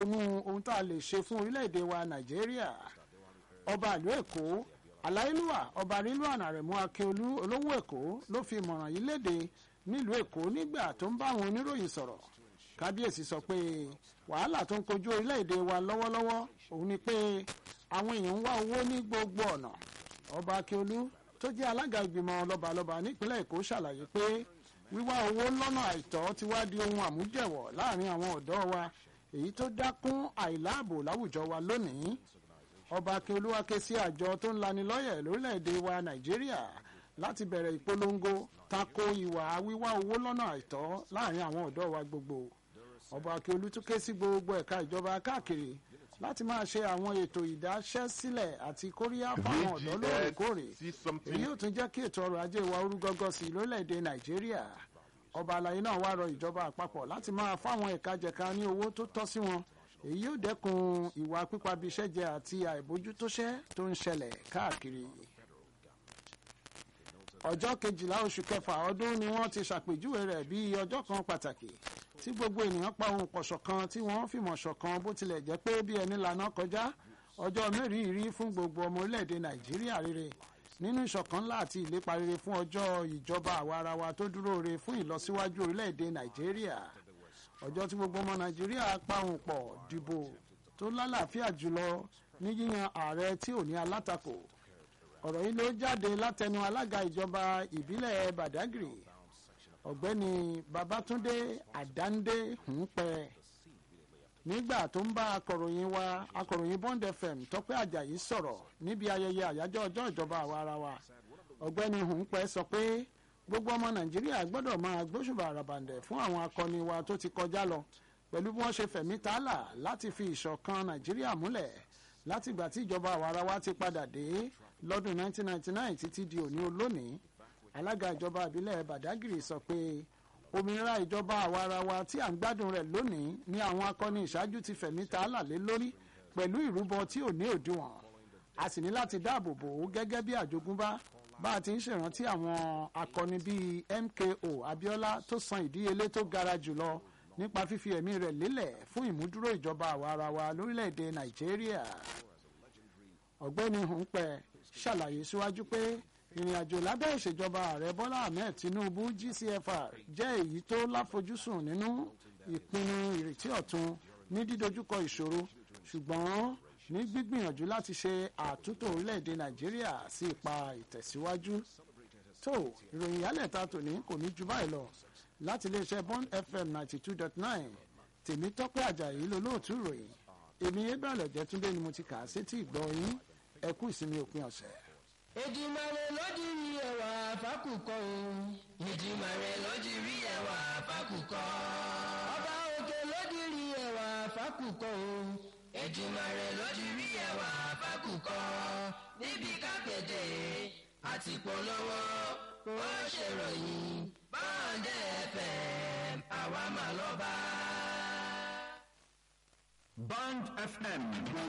nínú ohun tá a lè ṣe fún orílẹ̀-èdè wa nàìjíríà ọba ìlú èkó aláìlúwà ọba rilwan aremu akínolú olówó èkó ló fi ìmọ̀ràn yìí léde nílùú èkó nígbà tó ń bá àwọn oníròyìn sọ̀rọ̀ kábíyèsí sọ pé wàhálà tó ń kojú orílẹ̀-èdè wa lọ́wọ́lọ́wọ́ òun ni pé àwọn èèyàn ń wá owó ní gbogbo ọ̀nà ọba akínolú tó jẹ́ alága ìgbìmọ̀ lọ́balọ́ba nípínlẹ̀ èkó ṣàlàyé pé wíwá owó lọ́nà àìtọ́ ti wá di ohun àmújẹ̀wọ̀ láàrin àwọn ọ̀dọ́ wa èyí tó dákún àìláàbò láwùjọ wa lónìí ọba akínolú wá ké sí àjọ tó ń lanilọ́yẹ̀ lórílẹ̀‐èdè wa nàìjíríà láti bẹ̀rẹ̀ ìpolongo tako ìwà wíwá owó lọ́nà àìtọ́ láàrin àwọn ọ̀dọ́ wa gbogbo ọba akínolú tún ké sí gbogbo ẹ̀ka ìjọba káàkiri láti máa ṣe àwọn ètò ìdáṣẹ́sílẹ̀ àti kóríyá fáwọn ọ̀dọ́ lóòrèkóòrè èyí yóò tún jẹ́ kí ètò ọrọ̀ ajé wa orú gọ́gọ́ sí i lórílẹ̀‐èdè nàìjíríà ọba àlàyé náà wá rọ ìjọba àpapọ̀ láti máa fáwọn ẹ̀ka jẹ̀ka ní owó tó tọ́ sí wọn èyí yóò dẹ́kun ìwà pípabiṣẹ́jẹ àti àìbójútóṣẹ́ tó ń ṣẹlẹ̀ káàkiri ọjọ́ kejìlá oṣù kẹfà ọdún ni wọ́n ti ṣàpèjúwe rẹ̀ bí ọjọ́ kan pàtàkì tí gbogbo ènìyàn pa ohun pọ̀ ṣọ̀kan tí wọ́n fìmọ̀ ṣọ̀kan bó tilẹ̀ jẹ́ pé bí ẹni lànà kọjá ọjọ́ mẹ́rìírí fún gbogbo ọmọ orílẹ̀-èdè nàìjíríà rere nínú ìṣọ̀kan ńlá àti ìlépa rere fún ọjọ́ ìjọba àwarawa tó dúró re fún ìlọsíwájú orílẹ̀-èdè nàìjíríà ọjọ́ tí gbogbo ọmọ nàìjíríà pa ohun pọ̀ dìbò tó lálàáfíà jùlọ ní yíyan ààrẹ tí ò ní alátakò ọ̀rọ̀ yìí ló jáde látẹnu alága ìjọba ìbílẹ̀ badagry ọ̀gbẹ́ni babatunde àdáńdé hùnpẹ́ nígbà tó ń bá akọ̀ròyìn wa akọ̀ròyìn bond fm tọ́pẹ́ àjàyí sọ̀rọ̀ níbi ayẹyẹ àyájọ́ ọjọ́ ìjọba àwa ara wa ọ̀gbẹ́ni hùnpẹ́ sọ pé gbogbo ọmọ nàìjíríà gbọ́dọ̀ máa gbóṣùbà àràbàǹdẹ̀ fún àwọn akọni wa tó ti kọjá lọ pẹ̀lú bí wọ́n ṣe fẹ̀mí tààlà láti fi ìṣọ̀kan nàìjíríà múlẹ̀ látìgbà tí ìjọba àwa ara wa ti padà dé lọ́dún 1999 títí di òní olónìí alága ìjọba ìbílẹ̀ badagry sọ pé òmìnira ìjọba àwarawa tí à ń gbádùn rẹ̀ lónìí ni àwọn akọni ìṣáájú ti fẹ̀mí ta lálé lórí pẹ̀lú ìrúbọ tí ò ní òdiwọ̀n a sì ní láti dáàbò bò ó gẹ́gẹ́ bí àjogúnbá bá a ti ń ṣèrántí àwọn akọni bíi mko abiola tó san ìdíyelé tó gara jùlọ nípa fífi ẹ̀mí rẹ̀ lélẹ̀ fún ìmúdúró ìjọba àwarawa lórílẹ̀‐èdè nàìjíríà ọ̀gbẹ́ni hùnpẹ̀ ṣàlàyé síwájú pé ìrìn àjò lábẹ́ ìṣèjọba ààrẹ bọ́lá ahmed tinubu gcfr jẹ́ èyí tó láfojúsùn nínú ìpinnu ìrètí ọ̀tun ní dídojúkọ ìṣòro ṣùgbọ́n ní gbígbìyànjú láti ṣe àtúntò orílẹ̀-èdè nàìjíríà sí ipa ìtẹ̀síwájú tó ìròyìn yálẹ̀ta tòní kò ní ju báyìí lọ láti iléeṣẹ́ bond fm ninety two dot nine tèmi tọ́pẹ́ àjàyí lolóòtú ìròyìn èmi ebàlẹ̀ jẹ́túndé ni mo ti kà á sétí ìgbọ́ yín ẹ kú ìsinmi òpin ọ̀sẹ̀. Èdìmàrè lójì rí ẹwà fákùkọ o. Èdìmàrè lójì rí ẹwà fákùkọ. Ọba òkè lójì rí ẹwà fákùkọ o. Èdìmàrè lójì rí ẹwà fákùkọ. Níbi kápẹ́tẹ̀ àti polówó ó ṣèròyìn báńdẹ̀ FM àwa mà lọ́ba. Band FM